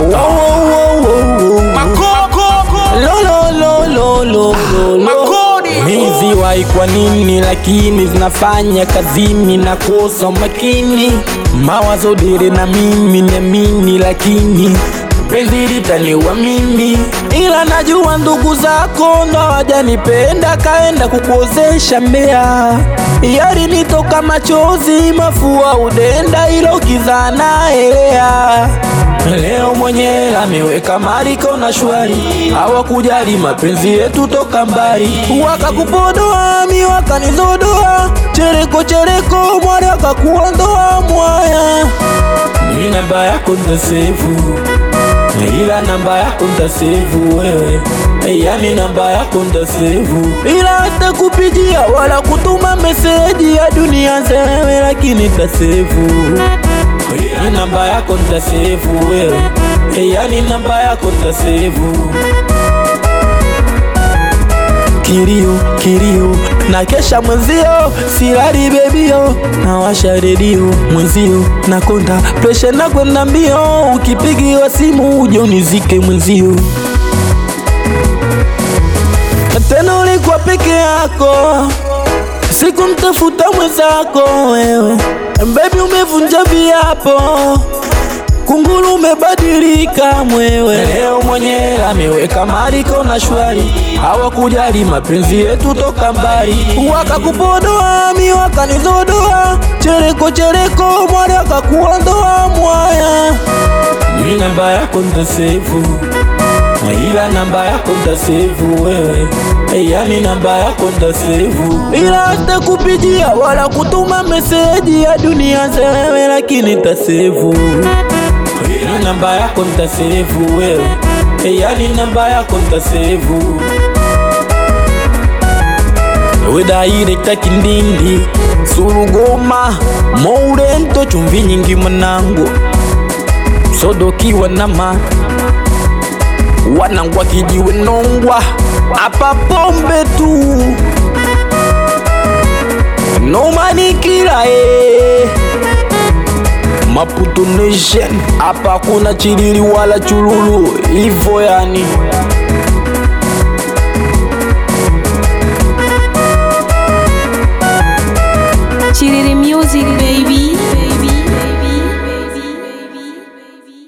Wo, wo, wo, wo, wo. Lo, lo, lo, lo, lo, lo, lo. Mizi wai kwa nini lakini zinafanya kazini na kosa makini mawazo dire na mimi nemini lakini penzi litaniwa mimi ila najua ndugu zako ndo hawajanipenda kaenda kukuozesha mbea yari nitoka machozi mafua udenda ilo kizana elea Leo mwenye ameweka mariko na shwari, hawakujali mapenzi yetu toka mbali, wakakupodoa mi wakanizodoa, chereko chereko mwari wakakuondoa mwaya. Mi namba yako ntasevu, ila namba yako ntasevu wewe, yani namba yako ntasevu, ila hata kupigia wala kutuma meseji ya dunia zewe, lakini tasevu ni namba yako ntasevu wewe, yani namba yako ntasevu. Kilio kilio na kesha mwenzio, silali bebio, nawasha redio mwenzio, nakonda presha na kwenda mbio, ukipigiwa simu uje unizike mwenzio. Tena ulikuwa peke yako sikumtafuta mwenzako wewe, baby, umevunja viapo, kunguru umebadilika mwewe. Leo mwenye ameweka mariko na shwari, hawakujali mapenzi yetu toka mbali, wakakupodoa mi wakanizodoa, chereko chereko mwari wakakuondoa mwaya. Ni namba yako ntasevu ila namba yako ntasevu wewe, yani namba yako ntasevu, ila hata kupigia wala kutuma meseji ya dunia zewe, lakini ntasevu ni namba yako ntasevu wewe, yani namba yako ntasevu wedayirekta kindindi surugoma mourento chumvi nyingi mwanangu sodokiwa nama wanangwa kijiwe nongwa apa pombe tu nomanikila e Maputo Nation hapa kuna chilili wala chululu ivo yani